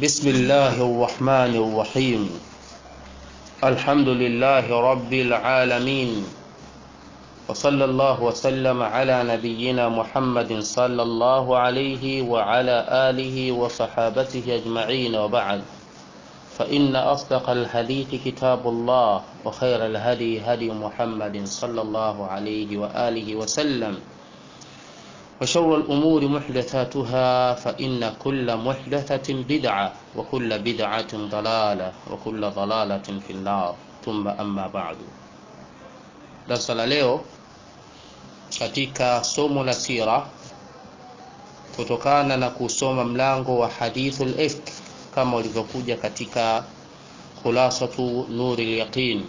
بسم الله الرحمن الرحيم الحمد لله رب العالمين وصلى الله وسلم على نبينا محمد صلى الله عليه وعلى آله وصحابته أجمعين وبعد فإن أصدق الحديث كتاب الله وخير الهدي هدي محمد صلى الله عليه وآله وسلم وشر الأمور محدثاتها فإن كل محدثة بدعة وكل بدعة ضلالة وكل ضلالة في النار ثم أما بعد darasa la leo katika somo la sira kutokana na kusoma mlango wa hadithul ifk kama ulivyokuja katika khulasatu nuri lyaqin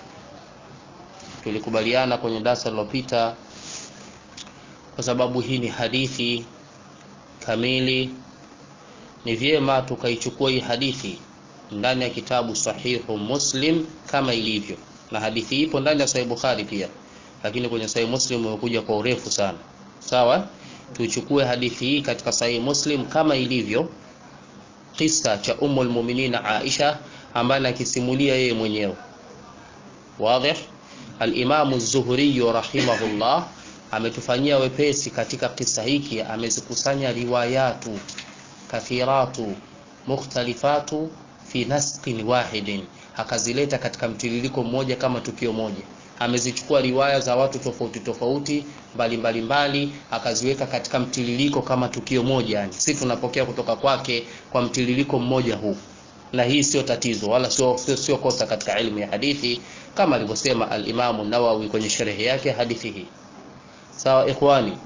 tulikubaliana kwenye darasa lililopita kwa sababu hii ni hadithi kamili ni vyema tukaichukua hii hadithi ndani ya kitabu sahihu muslim kama ilivyo na hadithi ipo ndani ya sahih bukhari pia lakini kwenye sahih muslim imekuja kwa urefu sana sawa tuichukue hadithi hii katika sahih muslim kama ilivyo kisa cha umu lmuminin aisha ambaye anakisimulia yeye mwenyewe wadhih alimamu zuhuriyu rahimahullah ametufanyia wepesi katika kisa hiki amezikusanya riwayatu kathiratu mukhtalifatu fi nasqin wahidin akazileta katika mtiririko mmoja kama tukio moja amezichukua riwaya za watu tofauti tofauti mbalimbali mbali, akaziweka katika mtiririko kama tukio moja yani si tunapokea kutoka kwake kwa mtiririko mmoja huu na hii sio tatizo wala sio, sio, sio kosa katika ilmu ya hadithi kama alivyosema alimamu nawawi kwenye sherehe yake hadithi hii sawa ikhwani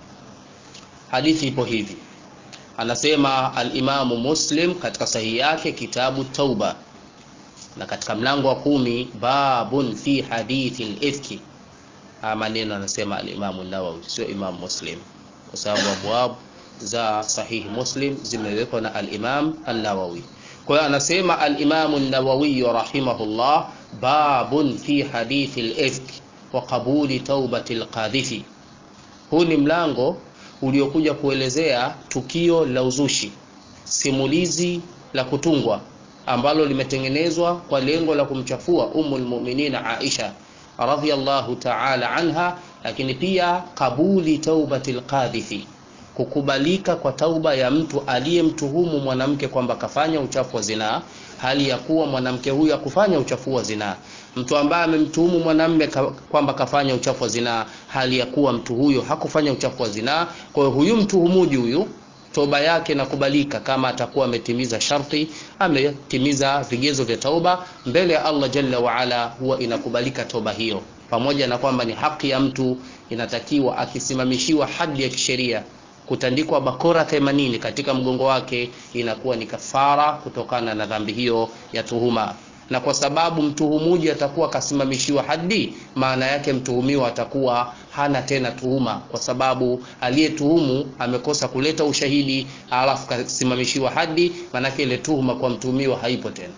hadithi ipo hivi anasema alimamu muslim katika sahihi yake kitabu tauba na katika mlango wa kumi babun fi hadithi lifki haya maneno anasema alimamu nawawi sio imamu muslim kwa sababu abwab za sahihi muslim zimewekwa na alimam annawawi kwa hiyo anasema alimamu nawawiyu rahimahullah babun fi hadithi lifki wa qabuli taubati lqadhifi huu ni mlango uliokuja kuelezea tukio la uzushi simulizi la kutungwa ambalo limetengenezwa kwa lengo la kumchafua umu lmuminin aisha radhiallahu taala anha lakini pia kabuli taubati lqadhifi kukubalika kwa tauba ya mtu aliyemtuhumu mwanamke kwamba kafanya uchafu wa zinaa hali ya kuwa mwanamke huyu akufanya uchafu wa zinaa mtu ambaye amemtuhumu mwanamme kwamba kafanya uchafu wa zinaa hali ya kuwa mtu huyo hakufanya uchafu wa zinaa kwa hiyo huyu mtuhumuji huyu toba yake inakubalika kama atakuwa ametimiza sharti ametimiza vigezo vya tauba mbele ya allah jalla waala huwa inakubalika toba hiyo pamoja na kwamba ni haki ya mtu inatakiwa akisimamishiwa hadi ya kisheria kutandikwa bakora 80 katika mgongo wake inakuwa ni kafara kutokana na dhambi hiyo ya tuhuma na kwa sababu mtuhumuji atakuwa akasimamishiwa hadi maana yake mtuhumiwa atakuwa hana tena tuhuma kwa sababu aliyetuhumu amekosa kuleta ushahidi alafu kasimamishiwa hadi maanake ile tuhuma kwa mtuhumiwa haipo tena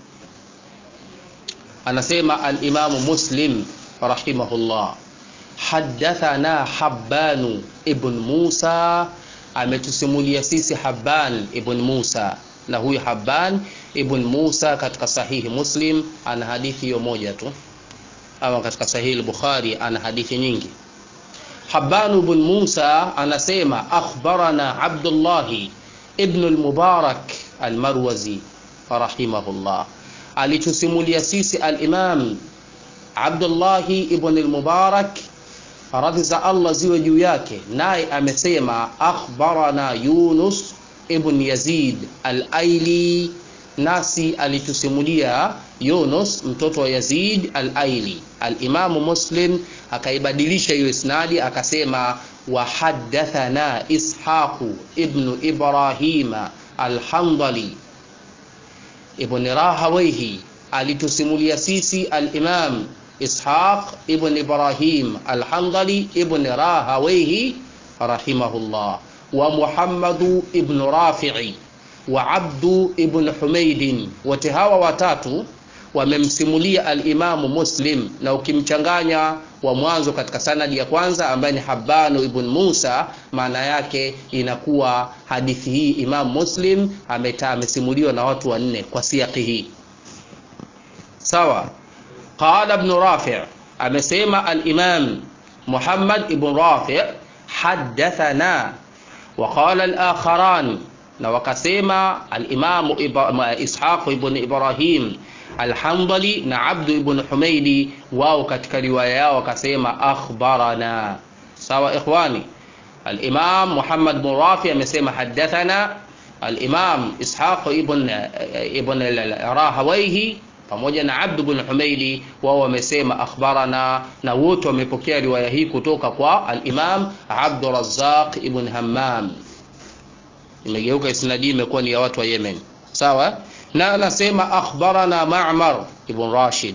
anasema alimamu muslim rahimahullah hadathana habanu ibn musa ametusimulia sisi haban ibn musa na huyu haban ibn musa katika sahihi muslim ana hadithi hiyo moja tu ama katika sahihi bukhari ana hadithi nyingi haban ibn musa anasema akhbarana abdullahi ibn al-mubarak al-marwazi rahimahullah alitusimulia sisi al-imam abdullahi ibn al-mubarak radhi za allah ziwe juu yake naye amesema akhbarana yunus ibn yazid al-aili nasi alitusimulia yunus mtoto wa yazid al-aili al-imamu muslim akaibadilisha hiyo isnadi akasema wahadathana ishaqu ibnu ibrahima alhandali ibn rahawaihi alitusimulia sisi al-imam ishaq ibn ibrahim alhandali ibn rahawaihi rahimahullah wa muhammadu ibn rafi'i wa abdu ibn humaidin wote hawa watatu wamemsimulia alimamu muslim na ukimchanganya wa mwanzo katika sanadi ya kwanza ambaye ni Habanu ibn Musa, maana yake inakuwa hadithi hii Imam Muslim ameta amesimuliwa na watu wanne kwa siaki hii. Sawa. Qala ibn Rafi' amesema al-Imam Muhammad ibn Rafi' haddathana wa qala al-akharan na wakasema al-Imam Ishaq ibn Ibrahim Alhamdali na Abdu ibn Humaidi wao katika riwaya yao wakasema akhbarana. Sawa ikhwani, al-Imam Muhammad bin Rafi amesema hadathana, al-Imam Ishaq ibn ibn Rahawayhi pamoja na Abdu ibn Humaidi wao wamesema akhbarana, na wote wamepokea riwaya hii kutoka kwa al-Imam Abdu Razzaq ibn Hammam. Imegeuka isnadi imekuwa ni ya watu wa Yemen. Sawa na anasema akhbarana Ma'mar ibn Rashid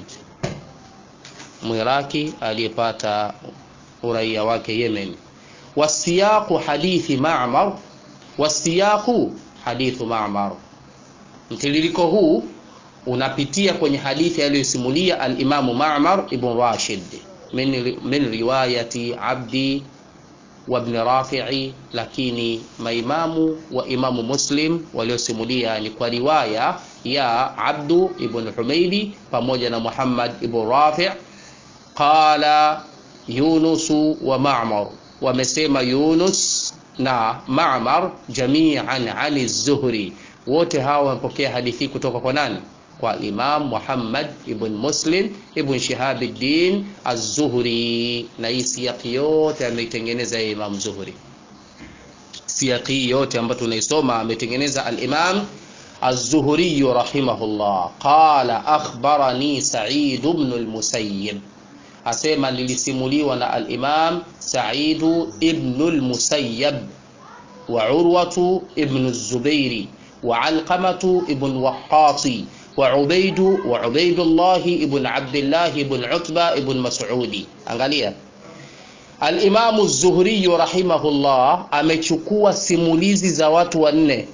Mwiraki aliyepata uraia wake Yemen. Wasiyaqu hadithi Ma'mar, wasiyaqu hadithu Ma'mar. Mtiririko huu unapitia kwenye hadithi aliyosimulia al-Imamu Ma'mar ibn Rashid min, min riwayati Abdi wa ibn Rafi'i, lakini maimamu wa Imamu Muslim waliosimulia ni kwa riwaya ya Abdu ibn Humaidi pamoja na Muhammad ibn Rafi'. Qala Yunus wa Ma'mar, wamesema Yunus na Ma'mar jami'an ani Zuhri, wote hawa wamepokea hadithi kutoka kwa nani? Kwa Imam Muhammad ibn Muslim ibn Shihabuddin Az-Zuhri. Na hii siyaki yote ameitengeneza Imam Zuhri, siyaki yote ambayo tunaisoma ametengeneza al-Imam Az-Zuhri rahimahullah. Qala akhbarani Sa'id ibn al-Musayyib, asema nilisimuliwa na al-Imam Sa'id ibn al-Musayyib wa Urwatu ibn az-Zubairi wa Alqamatu ibn Waqqasi wa Ubaidu wa Ubaidullah ibn Abdullah ibn Utba ibn Mas'udi. Angalia, al-Imam az-Zuhri rahimahullah amechukua simulizi za watu wanne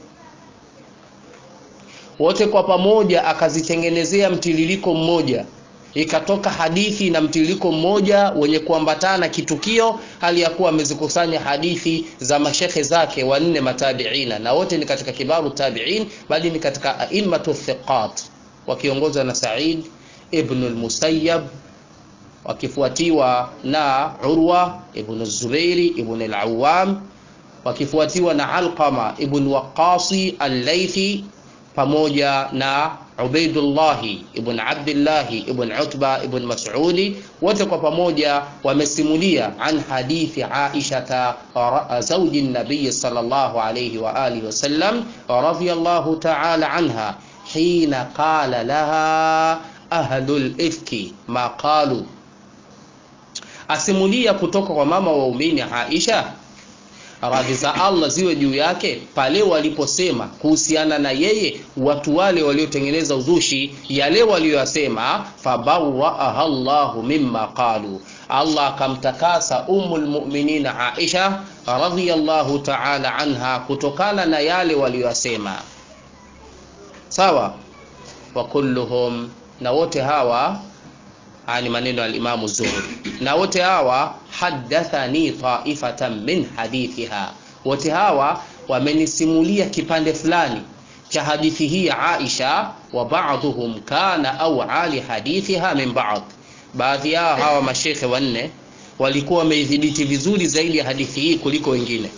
wote kwa pamoja akazitengenezea mtiririko mmoja, ikatoka hadithi na mtiririko mmoja wenye kuambatana kitukio, hali ya kuwa amezikusanya hadithi za mashekhe zake wanne matabiina, na wote ni katika kibaru tabiin, bali ni katika aimmatu thiqat, wakiongozwa na Sa'id ibn al-Musayyab, wakifuatiwa na Urwa ibn Zubairi ibn al-Awwam, wakifuatiwa na Alqama ibn Waqqasi al-Laythi pamoja na Ubaidullahi ibn Abdillahi ibn Utba ibn Mas'udi, wote kwa pamoja wamesimulia an hadithi Aisha zawji nabiy sallallahu alayhi wa alihi wasallam radhiyallahu ta'ala anha hina qala laha ahlul ifki ma qalu, asimulia kutoka kwa mama waumini Aisha radhi za Allah ziwe juu yake, pale waliposema kuhusiana na yeye watu wale waliotengeneza uzushi, yale walioyasema, fabarraaha Allahu mimma qalu, Allah akamtakasa Ummul Mu'minin Aisha radhiyallahu ta'ala anha kutokana na yale walioyasema. Sawa, wa kulluhum, na wote hawa haya ni maneno ya Imamu Zuhri, na wote hawa haddathani taifatan min hadithiha, wote hawa wamenisimulia kipande fulani cha hadithi hii ya Aisha. Wa ba'dhum kana awali hadithiha min ba'd, baadhi yao hawa mashekhe wanne walikuwa wameidhibiti vizuri zaidi ya hadithi hii kuliko wengine.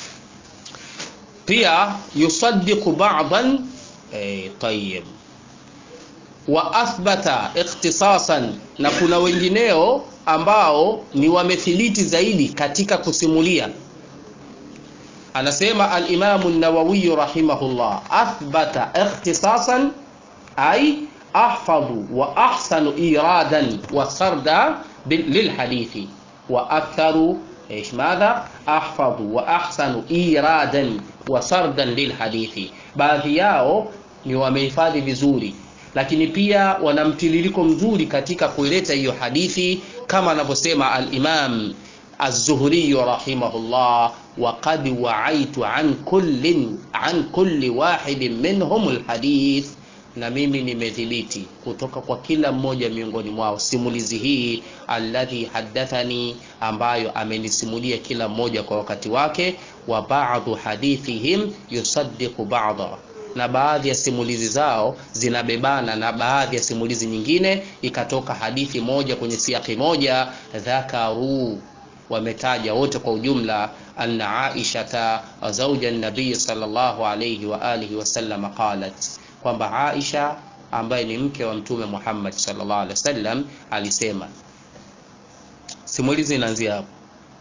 Pia yusaddiqu ba'dan eh, tayyib wa athbata ikhtisasan, na kuna wengineo ambao ni wamethibiti zaidi katika kusimulia. Anasema al-Imam an-Nawawi rahimahullah, athbata ikhtisasan ay ahfadhu wa ahsanu iradan wa sarda lilhadithi wa aktharu ايش ماذا احفظ واحسن ايرادا وسردا lilhadithi. Baadhi yao ni wamehifadhi vizuri lakini pia wana mtiririko mzuri katika kuileta hiyo hadithi kama anavyosema al-Imam Az-Zuhri rahimahullah, wa qad wa'aitu an kullin an kulli wahidin minhum al-hadith, na mimi nimedhibiti kutoka kwa kila mmoja miongoni mwao simulizi hii alladhi haddathani ambayo amenisimulia kila mmoja kwa wakati wake wa ba'dhu hadithihim yusaddiqu ba'dha na baadhi ya simulizi zao zinabebana na baadhi ya simulizi nyingine ikatoka hadithi moja kwenye siaki moja dhakaru wametaja wote kwa ujumla anna aishata zauja nabii sallallahu alayhi wa alihi wasallam qalat kwamba aisha ambaye ni mke wa mtume muhammad sallallahu alaihi wasallam alisema simulizi inaanzia hapo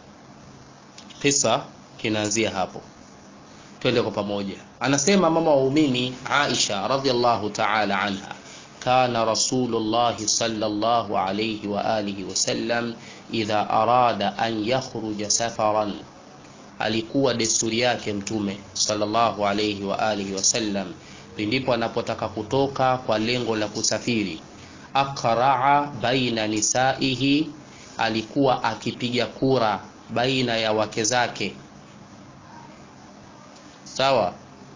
kisa kinaanzia hapo twende kwa pamoja anasema mama waumini aisha radhiallahu taala anha kana rasulullahi sallallahu alayhi wa alihi wasallam idha arada an yakhruja safaran alikuwa desturi yake mtume sallallahu alayhi wa alihi wasallam pindipo anapotaka kutoka kwa lengo la kusafiri aqraa baina nisaihi alikuwa akipiga kura baina ya wake zake sawa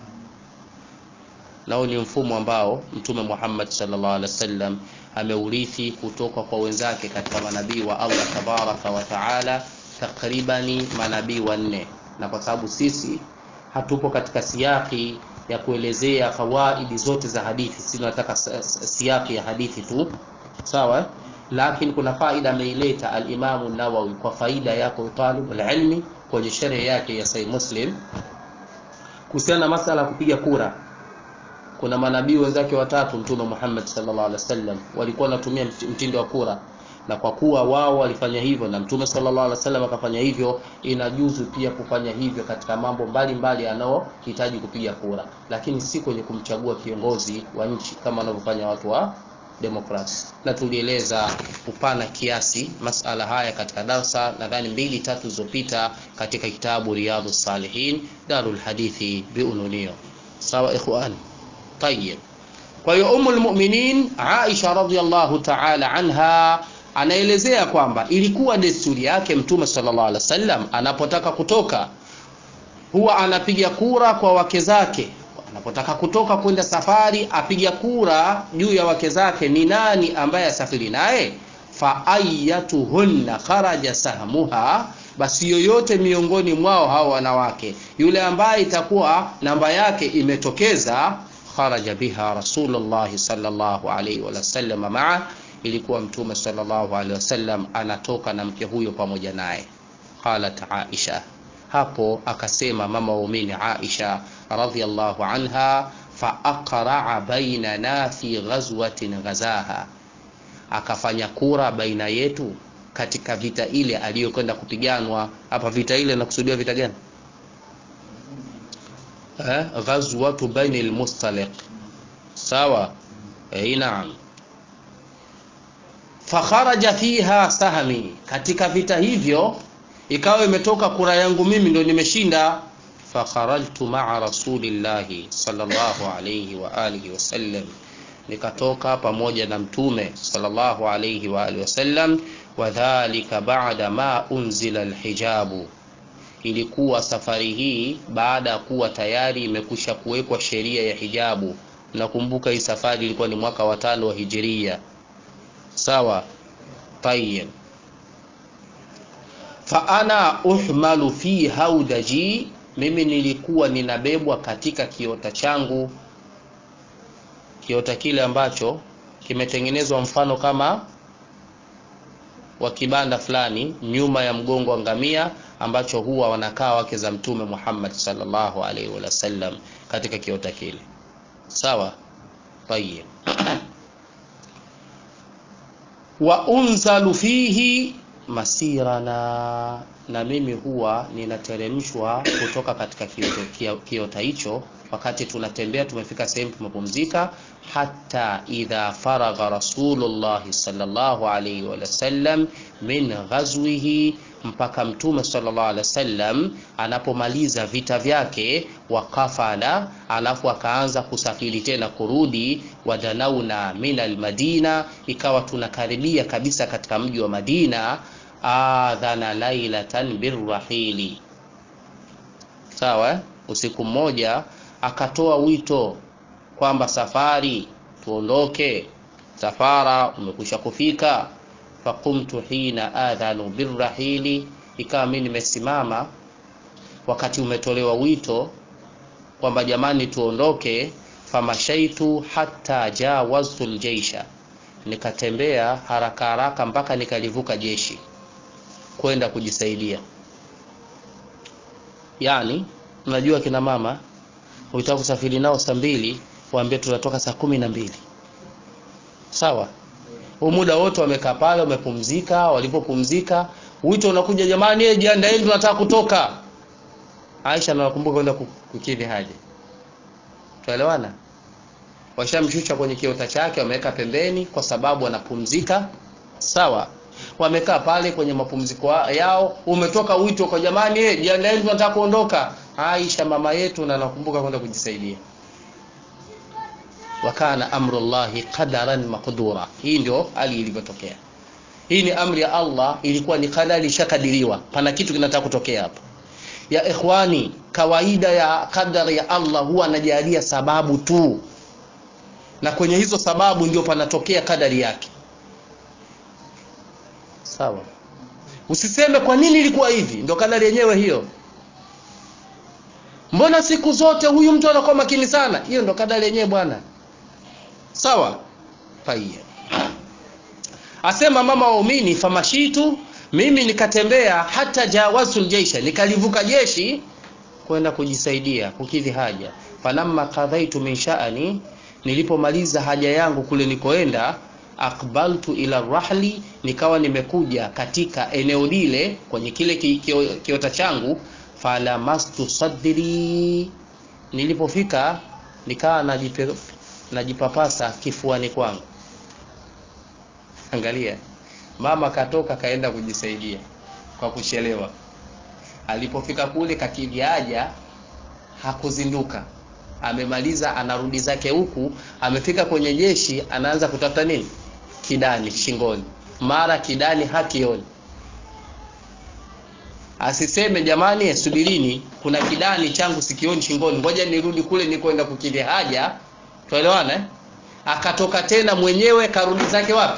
nao ni mfumo ambao mtume Muhammad sallallahu alaihi wasallam ameurithi kutoka kwa wenzake katika manabii wa Allah tabaraka wa taala takribani manabii wanne na kwa sababu sisi hatupo katika siyaki ya kuelezea fawaidi zote za hadithi si tunataka siyaki ya hadithi tu sawa lakini kuna faida ameileta al-Imam an-Nawawi kwa faida yako talib al-ilmi kwenye sherehe yake ya Sahih Muslim kuhusiana na masala ya kupiga kura kuna manabii wenzake watatu mtume Muhammad sallallahu alaihi wasallam walikuwa wanatumia mtindo wa kura na kwa kuwa wao walifanya hivyo na mtume sallallahu alaihi wasallam akafanya hivyo inajuzu pia kufanya hivyo katika mambo mbalimbali yanayohitaji kupiga kura lakini si kwenye kumchagua kiongozi wa nchi kama wanavyofanya watu wa demokrasi na tulieleza upana kiasi masala haya katika darsa nadhani mbili tatu zilizopita katika kitabu riyadhu salihin darul hadithi biununio sawa ikhwani طيب kwa hiyo umul mu'minin Aisha radhiallahu ta'ala anha anaelezea kwamba ilikuwa desturi yake mtume sallallahu alaihi wasallam anapotaka kutoka huwa anapiga kura kwa wake zake anapotaka kutoka kwenda safari apiga kura juu ya wake zake ni nani ambaye asafiri naye fa ayatuhunna kharaja sahmuha basi yoyote miongoni mwao hao wanawake yule ambaye itakuwa namba yake imetokeza kharaja biha rasulullah sallallahu alaihi wasallam maa ilikuwa mtume sallallahu alaihi wasallam anatoka na mke huyo pamoja naye qalat aisha hapo akasema mama waumini aisha radhiallahu anha faaqraa bainana fi ghazwatin ghazaha akafanya kura baina yetu katika vita ile aliyokwenda kupiganwa hapa vita ile nakusudia vita gani eh ghazwatu baini almustaliq sawa eh naam fakharaja fiha sahmi katika vita hivyo ikawa imetoka kura yangu mimi ndo nimeshinda fakharajtu maa rasulillahi sallallahu alayhi wa alihi wasallam nikatoka pamoja na mtume sallallahu alayhi wa alihi wasallam wadhalika ba'da ma unzila alhijabu ilikuwa safari hii baada ya kuwa tayari imekusha kuwekwa sheria ya hijabu nakumbuka hii safari ilikuwa ni mwaka wa tano wa hijiria sawa tayyib fa ana uhmalu fi haudaji mimi nilikuwa ninabebwa katika kiota changu kiota kile ambacho kimetengenezwa mfano kama wa kibanda fulani nyuma ya mgongo wa ngamia ambacho huwa wanakaa wake za mtume Muhammad sallallahu alaihi wasallam katika kiota kile sawa tayyib wa unzalu fihi masirana na mimi huwa ninateremshwa kutoka katika kiota, kiota hicho wakati tunatembea tumefika sehemu tumepumzika hata idha faragha rasulullah sallallahu alaihi wasallam min ghazwihi mpaka mtume sallallahu alaihi wasallam anapomaliza vita vyake wakafala alafu akaanza kusafiri tena kurudi wadanauna min almadina ikawa tunakaribia kabisa katika mji wa Madina adhana lailatan birrahili sawa usiku mmoja akatoa wito kwamba safari tuondoke safara umekwisha kufika faqumtu hina adhanu birrahili ikawa mimi nimesimama wakati umetolewa wito kwamba jamani tuondoke famashaitu hata jawaztu ljeisha nikatembea haraka haraka mpaka nikalivuka jeshi kwenda kujisaidia yani unajua kina mama ukitaka kusafiri nao saa mbili waambie tunatoka saa kumi na mbili sawa huu muda wote wamekaa pale wamepumzika walipopumzika wito unakuja jamani jiandaeni tunataka kutoka aisha anakumbuka kwenda kukidhi haja tuelewana washamshusha kwenye kiota chake wameweka pembeni kwa sababu wanapumzika sawa wamekaa pale kwenye mapumziko yao umetoka wito kwa jamani eh jiandaeni tunataka kuondoka aisha mama yetu na nakumbuka kwenda kujisaidia wakana amrullahi qadaran maqdura hii ndio hali ilivyotokea hii ni amri ya allah ilikuwa ni kadari ishakadiriwa pana kitu kinataka kutokea hapa ya ikhwani kawaida ya kadari ya allah huwa anajalia sababu tu na kwenye hizo sababu ndio panatokea kadari yake sawa usiseme kwa nini ilikuwa hivi ndio kadari yenyewe hiyo mbona siku zote huyu mtu anakuwa makini sana hiyo ndo kadari yenyewe bwana sawa tayeb asema mama waumini famashitu mimi nikatembea hata jawazul jeisha nikalivuka jeshi kwenda kujisaidia kukidhi haja falamma qadhaitu min sha'ani nilipomaliza haja yangu kule nikoenda akbaltu ila rahli nikawa nimekuja katika eneo lile kwenye kile ki, ki, kiota changu falamastu sadri nilipofika nikawa najipe, najipapasa kifuani kwangu angalia mama katoka kaenda kujisaidia kwa kuchelewa alipofika kule kakidhi haja hakuzinduka amemaliza anarudi zake huku amefika kwenye jeshi anaanza kutafuta nini kidani shingoni mara kidani hakioni asiseme jamani subirini kuna kidani changu sikioni shingoni ngoja nirudi kule nikwenda kukidhi haja tuelewana eh? akatoka tena mwenyewe karudi zake wapi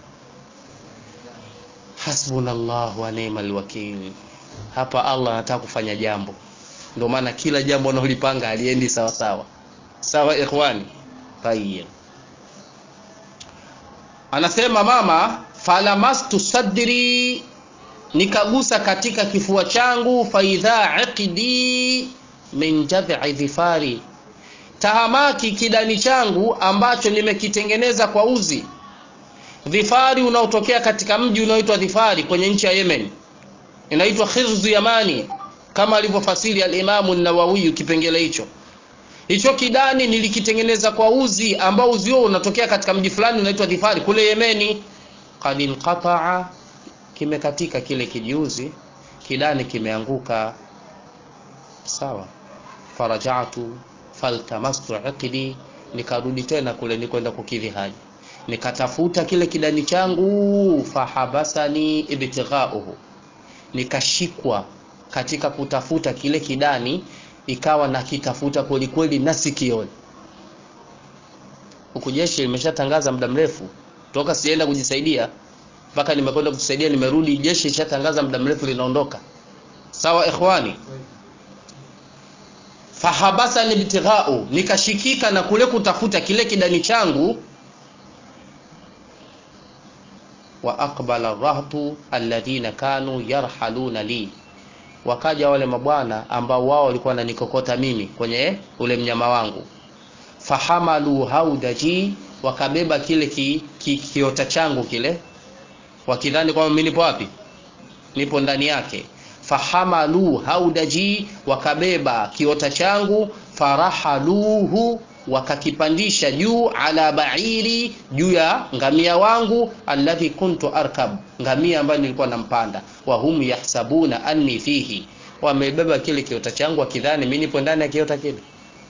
hasbunallahu wa ni'mal wakil hapa allah anataka kufanya jambo ndio maana kila jambo analolipanga aliendi sawa sawa sawa ikhwani tayyib anasema mama falamastu sadri nikagusa katika kifua changu faidha iqdi min jadhi dhifari tahamaki kidani changu ambacho nimekitengeneza kwa uzi dhifari unaotokea katika mji unaoitwa dhifari kwenye nchi ya yemen inaitwa khirzu yamani kama alivyofasiri alimamu nawawiyu kipengele hicho hicho kidani nilikitengeneza kwa uzi ambao uzi huo unatokea katika mji fulani unaitwa dhifari kule yemeni kad inqataa kimekatika kile kijiuzi kidani kimeanguka sawa farajatu faltamastu iqdi nikarudi tena kule nikwenda kukidhi haja nikatafuta kile kidani changu fahabasani ibtighauhu nikashikwa katika kutafuta kile kidani ikawa nakitafuta kwelikweli na sikioni huku jeshi limeshatangaza muda mrefu toka sienda kujisaidia mpaka nimekwenda kujisaidia nimerudi jeshi lishatangaza muda mrefu linaondoka sawa ikhwani fahabasani ibtighau nikashikika na kule kutafuta kile kidani changu wa aqbala rahtu alladhina kanu yarhaluna li wakaja wale mabwana ambao wao walikuwa wananikokota mimi kwenye ule mnyama wangu fahamalu haudaji wakabeba kile ki, ki, kiota changu kile wakidhani kwamba mimi nipo wapi nipo ndani yake fahamalu haudaji wakabeba kiota changu farahaluhu wakakipandisha juu ala bairi juu ya ngamia wangu alladhi kuntu arkab ngamia ambayo nilikuwa nampanda wa hum yahsabuna anni fihi wamebeba kile kiota changu wakidhani mimi nipo ndani ya kiota kile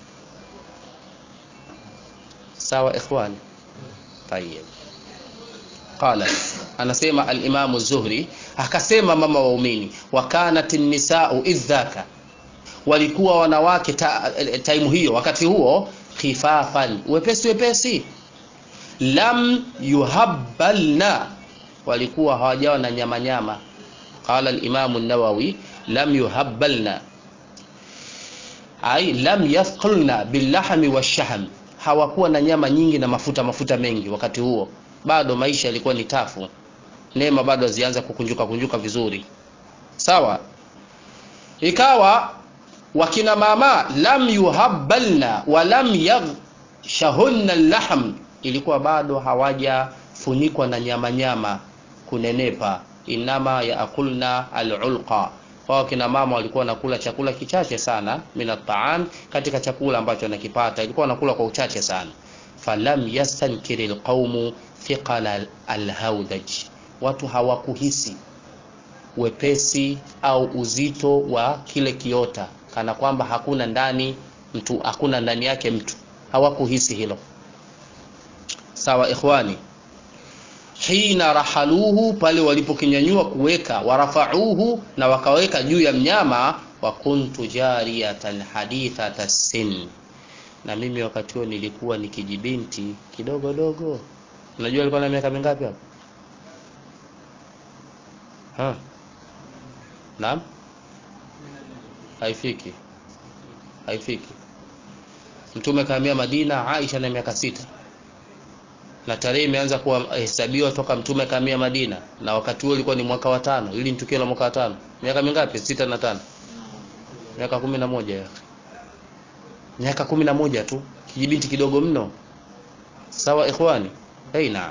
sawa ikhwani tayeb qala anasema al-Imam az-Zuhri akasema mama waumini wakanat an-nisa'u idhaka walikuwa wanawake ta, taimu hiyo wakati huo khifafan wepesi wepesi lam yuhabbalna walikuwa hawajawa na nyama nyama qala al-imam an-nawawi lam yuhabbalna ai lam yathqulna billahmi washahm hawakuwa na nyama nyingi na mafuta mafuta mengi wakati huo bado maisha yalikuwa ni tafu neema bado hazianza kukunjuka kunjuka vizuri sawa ikawa wakina mama lam yuhabbalna wa lam yaghshahunna lahm ilikuwa bado hawajafunikwa na nyama nyama kunenepa inama yaakulna alulqa wao kina mama walikuwa wanakula chakula kichache sana min at-ta'am katika chakula ambacho wanakipata ilikuwa wanakula kwa uchache sana falam yastankiri alqaumu thiqala alhawdaj watu hawakuhisi wepesi au uzito wa kile kiota kana kwamba hakuna ndani mtu hakuna ndani yake mtu hawakuhisi hilo sawa ikhwani hina rahaluhu pale walipokinyanyua kuweka warafauhu na wakaweka juu ya mnyama wa kuntu jariyatan hadithata sin na mimi wakati huo nilikuwa ni kijibinti kidogo dogo unajua alikuwa na miaka mingapi hapo ha naam haifiki haifiki mtume kahamia madina aisha na miaka sita na tarehe imeanza kuhesabiwa toka mtume kahamia madina na wakati huo ilikuwa ni mwaka wa tano ili ni tukio la mwaka wa tano miaka mingapi sita na tano miaka kumi na moja ya miaka kumi na moja tu kijibinti kidogo mno sawa ikhwani hey, naam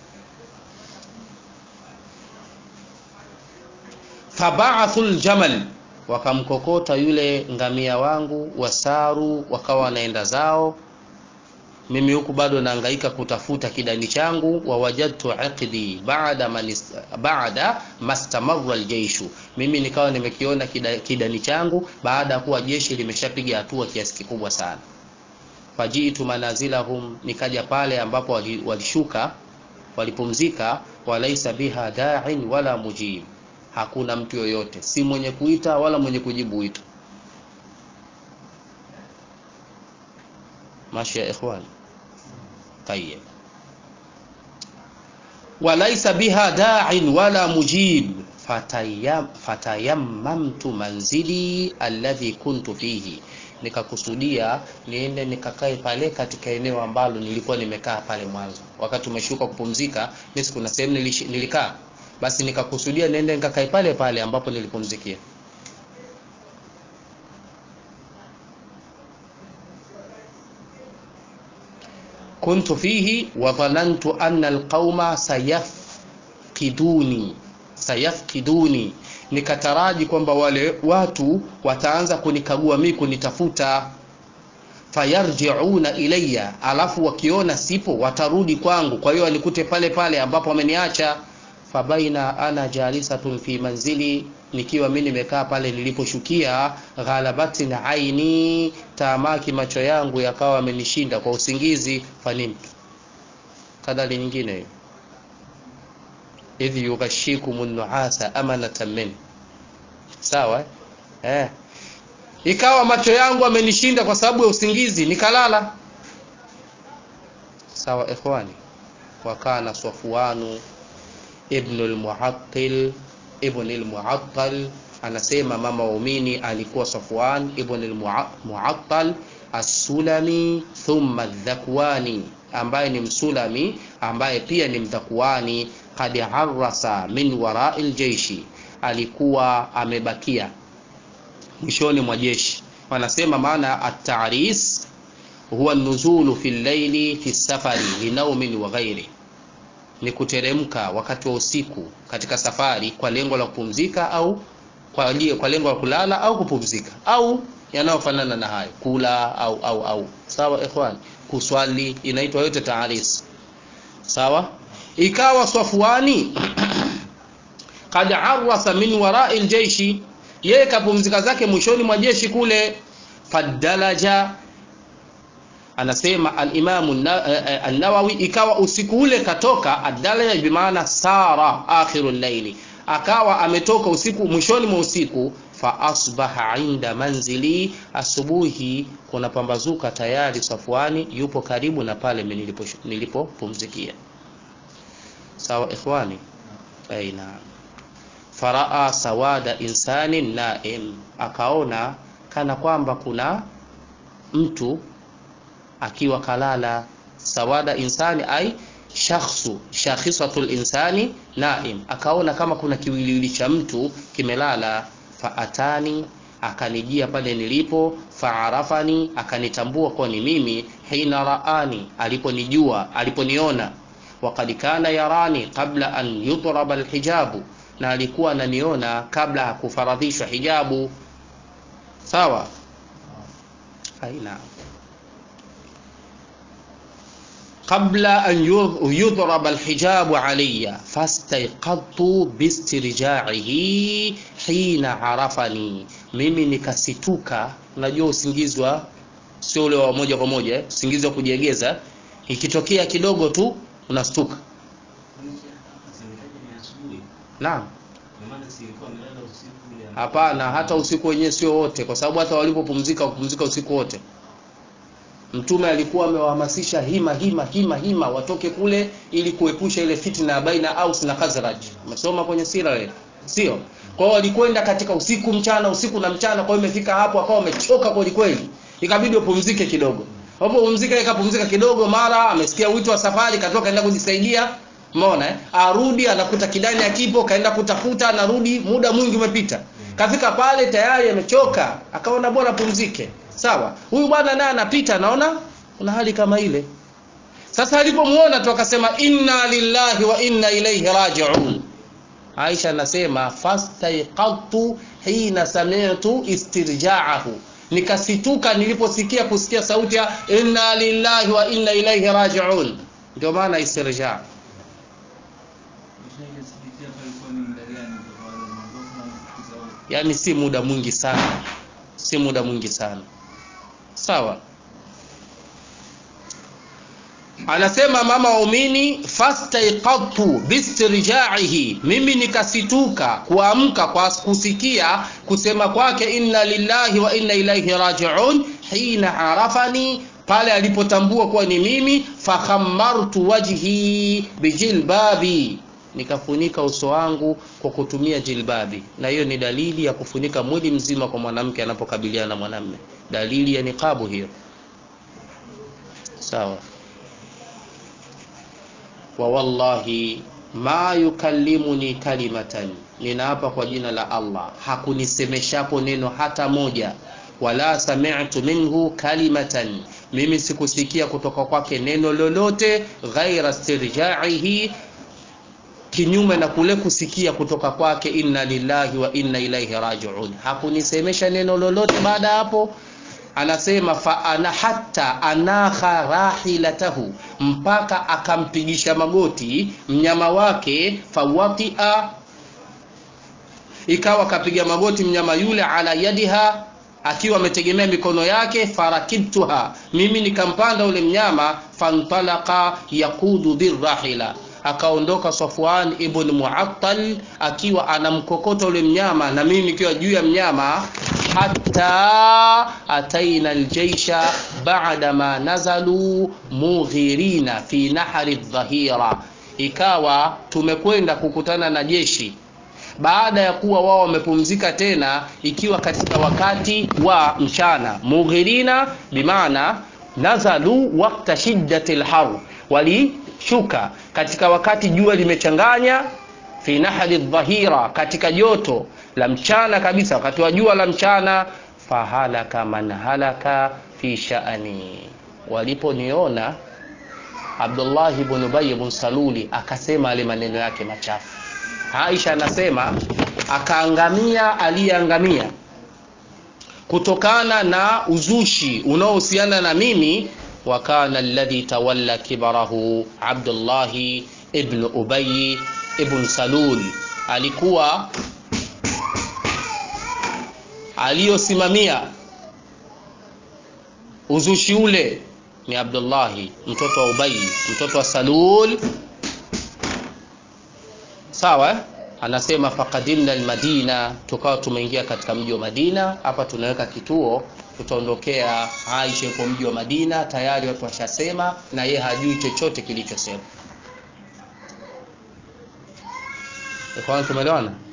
fabaathu ljamal wakamkokota yule ngamia wangu wasaru wakawa wanaenda zao mimi huku bado naangaika kutafuta kidani changu wawajadtu iqdi baada manis, baada mastamarra aljeishu mimi nikawa nimekiona kida, kidani changu baada ya kuwa jeshi limeshapiga hatua kiasi kikubwa sana fajitu manazilahum nikaja pale ambapo walishuka walipumzika walaisa biha da'in wala mujib hakuna mtu yoyote si mwenye kuita wala mwenye kujibu wito mashi ya ikhwan طيب وليس بها داع ولا مجيب فتيم فتيممت منزلي الذي كنت فيه nikakusudia niende nikakae pale katika eneo ambalo nilikuwa nimekaa pale mwanzo wakati umeshuka kupumzika mimi kuna sehemu nilikaa basi nikakusudia niende nikakae pale pale ambapo nilipumzikia kuntu fihi wa dhanantu anna alqauma sayafqiduni sayafqiduni nikataraji kwamba wale watu wataanza kunikagua mimi kunitafuta fayarjiuna ilayya alafu wakiona sipo watarudi kwangu kwa hiyo wanikute pale pale ambapo wameniacha fabaina ana jalisatun fi manzili nikiwa mimi nimekaa pale niliposhukia ghalabatin aini tamaki macho yangu yakawa amenishinda kwa usingizi fanimtu kadhali nyingine hiyo idh yughashikum nuasa amanatan min sawa eh ikawa macho yangu amenishinda kwa sababu ya usingizi nikalala sawa ikhwani wakana safwanu ibn al-muhattil ibn al-mu'attal anasema mama waumini alikuwa Safwan ibn al-mu'attal as-sulami thumma dhakwani ambaye ni msulami ambaye pia ni mdhakwani qad harrasa min wara'il jeishi alikuwa amebakia mwishoni mwa jeshi wanasema maana at-ta'ris huwa nuzulu fi llaili fi safari linaumin wa ghairi ni kuteremka wakati wa usiku katika safari kwa lengo la kupumzika au kwa, kwa lengo la kulala au kupumzika au yanayofanana na hayo kula au au au sawa ikhwan kuswali inaitwa yote taaris sawa ikawa safwani kad arwasa min wara'i aljeishi yeye kapumzika zake mwishoni mwa jeshi kule fadalaja anasema al-Imam an-Nawawi ikawa usiku ule katoka adala bimaana sara akhirul layli akawa ametoka usiku mwishoni mwa usiku fa asbaha inda manzili, asubuhi kuna pambazuka tayari Safwani yupo karibu na pale nilipo nilipopumzikia. Sawa ikhwani, aina faraa sawada insani naim, akaona kana kwamba kuna mtu akiwa kalala. Sawada insani ai shakhsu shakhisatul insani naim, akaona kama kuna kiwiliwili cha mtu kimelala. Faatani, akanijia pale nilipo. Faarafani, akanitambua kwa ni mimi. Hina raani, aliponijua aliponiona. Wakad kana yarani qabla an yudraba alhijabu, na alikuwa ananiona kabla ya kufaradhishwa hijabu. Sawa, aina qabla an yudraba alhijabu alayya fastayqadtu bistirjaihi hina arafani, mimi nikasituka. Unajua usingizi wa sio ule wa moja kwa moja eh? Usingizi wa kujiegeza, ikitokea kidogo tu unastuka. Naam, hapana, hata usiku wenyewe sio wote, kwa sababu hata walipopumzika wakupumzika usiku wote Mtume alikuwa amewahamasisha hima hima hima hima watoke kule ili kuepusha ile fitna ya baina Aus na Khazraj. Umesoma kwenye sira ile, sio? Kwa hiyo walikwenda katika usiku mchana, usiku na mchana. Kwa hiyo imefika hapo akawa wamechoka kweli kweli, ikabidi wapumzike kidogo. Hapo pumzika, ikapumzika kidogo, mara amesikia wito wa safari, katoka kaenda kujisaidia. Umeona eh? Arudi anakuta kidani akipo, kaenda kutafuta, anarudi, muda mwingi umepita. Kafika pale tayari amechoka, akaona bora pumzike. Sawa, huyu bwana naye anapita, anaona kuna hali kama ile. Sasa alipomuona tu akasema inna lillahi wa inna ilaihi rajiun. Aisha anasema fastaiqadtu hina sami'tu istirja'ahu, nikasituka niliposikia kusikia sauti ya inna lillahi wa inna ilaihi rajiun. Ndio maana istirja. Yani si muda mwingi sana, si muda mwingi sana. Sawa, anasema mama waumini, fastaiqadtu bistirjaihi, mimi nikasituka kuamka kwa kusikia kusema kwake inna lillahi wa inna ilaihi rajiun, hina arafani, pale alipotambua kuwa ni mimi. Fakhammartu wajhi bijilbabi, nikafunika uso wangu kwa kutumia jilbabi, na hiyo ni dalili ya kufunika mwili mzima kwa mwanamke anapokabiliana na mwanamume dalili ya niqabu hiyo. Sawa. Wa wallahi ma yukallimuni kalimatan, ninaapa kwa jina la Allah, hakunisemeshapo neno hata moja. Wala sami'tu minhu kalimatan, mimi sikusikia kutoka kwake neno lolote. Ghaira stirjaihi, kinyume na kule kusikia kutoka kwake inna lillahi wa inna ilaihi rajiun. Hakunisemesha neno lolote baada ya hapo anasema fa ana hatta anakha rahilatahu, mpaka akampigisha magoti mnyama wake. Fawatia, ikawa kapiga magoti mnyama yule, ala yadiha, akiwa ametegemea mikono yake. Farakibtuha, mimi nikampanda ule mnyama. Fantalaka yaqudu birrahila, akaondoka Safwan ibn Muattal akiwa anamkokota ule mnyama na mimi nikiwa juu ya mnyama hatta ataina aljaisha baada ma nazalu mughirina fi nahri dhahira, ikawa tumekwenda kukutana na jeshi baada ya kuwa wao wamepumzika tena, ikiwa katika wakati wa mchana. Mughirina bimaana nazalu waqta shiddati lhar, walishuka katika wakati jua limechanganya fi nahri dhahira, katika joto la mchana kabisa, wakati wa jua la mchana. Fahalaka man halaka fi sha'ani, waliponiona Abdullah ibn Ubay ibn Saluli akasema ale maneno yake machafu. Aisha anasema akaangamia aliyeangamia kutokana na uzushi unaohusiana na mimi. Wa kana alladhi tawalla kibarahu Abdullah ibn Ubay ibn Salul, alikuwa aliyosimamia uzushi ule ni Abdullahi mtoto wa Ubay mtoto wa Salul, sawa. anasema faqadimna almadina tukawa tumeingia katika mji wa madina hapa tunaweka kituo tutaondokea aisha yupo mji wa madina tayari watu washasema na ye hajui chochote kilichosema ikhwan tumeelewana